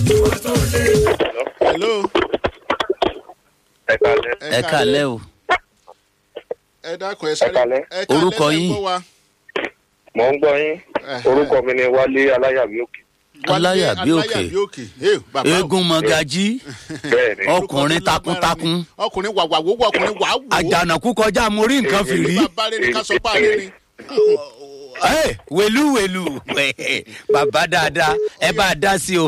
hello. ẹ kalẹ ẹ kàlẹ́ o ẹ dákun ẹ sáré Ẹ kálẹ́. ẹ kálẹ́ Orúkọ lẹ́ yín? gbọ́ wa. mò ń gbọ yín Ẹhẹ́. orúkọ mi ni wálé aláyàmí òkè Wálé Aláyàbí òkè. Aláyàbí òkè. Hey, bàbá o. eégún mọ̀gájí bẹẹ ni Orúkọ ọkùnrin tó lágbára takuntakun ni. ọkùnrin wàwà wò ọkùnrin wà wò. àjànàkú kọjá mo rí nǹkan fìrí bàbá rẹ ní ká sọ pé àlẹ́ ni. Ẹ, wèlú wèlú bàbá dáadáa ẹ bá a dá sí o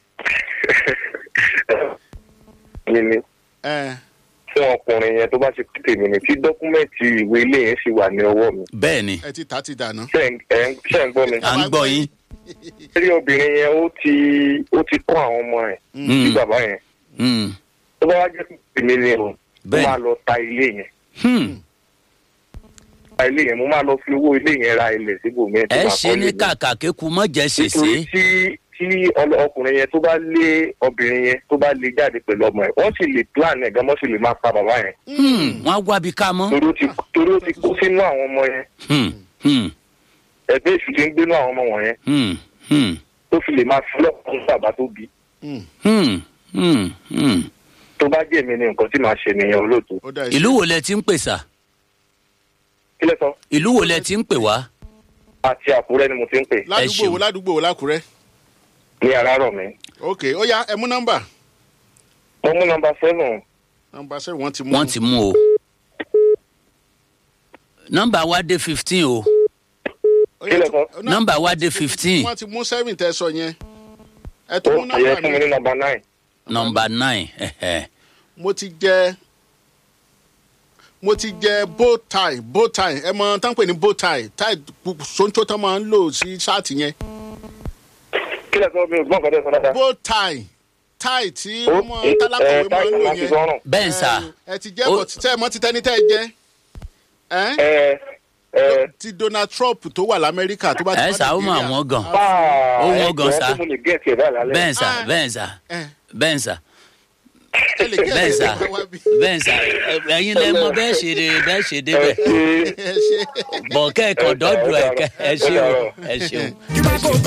mi ni ẹ fún ọkùnrin yẹn tó bá ṣe pété mi ni tí dọkúmẹǹtì ìwé ilé yẹn sì wà ní ọwọ mi bẹ́ẹ̀ ni ẹ ti ta ti dànù. ṣe ń ẹ ń- ṣe ń gbọ mi à ń gbọ́ yín rí obìnrin yẹn ó ti ó ti kọ àwọn ọmọ ẹ sí bàbá yẹn Hmm, tó bá wá jẹ pété mi ni o mo Bẹ́ẹ̀. máa lọ ta ilé yẹn hmm. ta ilé yẹn mo máa lọ fi owó ilé yẹn ra ilẹ̀ síbòmí ẹ ṣe ní kàkà kéku mọ̀jẹ̀ nítorí ṣèṣe tí tí ọlọ- ọkùnrin yẹn tó bá lé obìnrin yẹn tó bá lé jáde pẹ̀lú ọmọ ẹ̀ wọ́n sì lè plan ẹ̀ gan wọ́n sì lè máa pa bàbá yẹn Hmm, wọ́n á wábi ká mọ́ torí ó ti torí ó ti kó sínú àwọn ọmọ yẹn Hmm, hmm, ẹgbẹ́ èṣù ti ń gbénú àwọn ọmọ wọ̀nyẹn hmm, hmm, tó fi lè máa fi lọ́kùnrin bàbá tó bí hmm, hmm, hmm. tó bá jẹ́ mi ni nǹkan tí màá ṣe nìyẹn olóòtú. ó dà ìlú wo lẹ ti ń pè sà kí lẹ sọ ìlú wo lẹ ti ń pè wá àti àkúrẹ́ ni mo ti ń pè ládùúgbò ṣeun. wo ládùúgbò wo lákùrẹ́. ní àràárọ̀ mi. ok ó yá ẹ mú nọ́mbà. mo mú nọmba seven nọ́mbà sẹ́yìn wọ́n ti mú. wọ́n ti mú o nọ́mbà wa dé fifteen o Ó yá, Kí lẹ tó- sọ? ná- nọ́mbà wa dé fifteen wọ́n ti mú sẹ́yìn tẹ sọ yẹn. ẹ ó tó mú yẹ nọ́mbà fún mi mi. ní nọmba nine. nọ́mbà nine ẹ̀hẹ̀. mo ti jẹ mo ti jẹ bow tie bow tie ẹ mọ tán pè ní bow tie tie pu- sonso tán máa ń lò sí ṣáàtì yẹn kí lẹ sọ mi ò gbọ́n nǹkan tẹ́ sọ dáadáa. bow tie tie tí ó wọ́n mọ tálákọ̀wé máa ń lò táìsì máa ti yẹn sọ́rùn. bẹ́ẹ̀ sà ẹ ti jẹ́ Ó- bọ̀ tẹ́ ẹ mọ́ ti tẹ́ni tẹ́ ẹ jẹ́ ẹ́ ẹ ẹ ti donald trump tó wà lamẹ́ríkà tó bá ti ẹ wá sà ó mọ Nàìjíríà. àwọn gan báà Ó ẹ wọ́n gan jẹ́ sá. tí mo lè gẹ̀ẹ́sì ẹ̀ báyìí lálẹ́. bẹ́ẹ̀ sà Ah. bẹ́ẹ̀ sà ẹ bẹ́ẹ̀ sà ẹ lè kí ẹ bẹ́ẹ̀ lè sà wá bí. bẹ́ẹ̀ sà ẹ- ẹ̀yin lẹ mọ bẹ́ẹ̀ ṣe dé bẹ́ẹ̀ ṣe ẹ débẹ̀ ṣe ẹ ṣe. bọ̀ kẹ́ẹ̀kan dọ́dọ̀ ẹ̀ kẹ́ ẹ ṣeun ẹ ṣeun. You might go